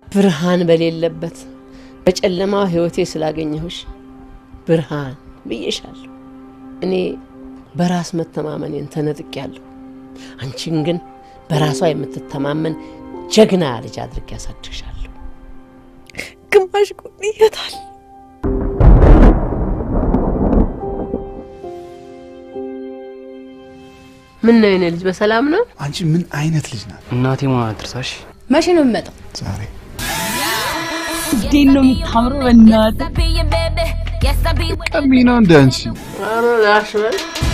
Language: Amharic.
ብርሃን በሌለበት በጨለማ ህይወቴ ስላገኘሁሽ ብርሃን ብዬሻለሁ። እኔ በራስ መተማመኔን ተነጥቄያለሁ። አንቺን ግን በራሷ የምትተማመን ጀግና ልጅ አድርጌ ያሳድግሻለሁ። ግማሽ ጎን ይሄታል። ምን ነው የኔ ልጅ በሰላም ነው? አንቺ ምን አይነት ልጅ ናት? እናቴ ማለት ትርሳሽ መቼ ነው የሚመጣው? ዛሬ እንዴት ነው የምታምረው! በእናትህ ቀሚና እንደ አንቺ ኧረ ላሽ በል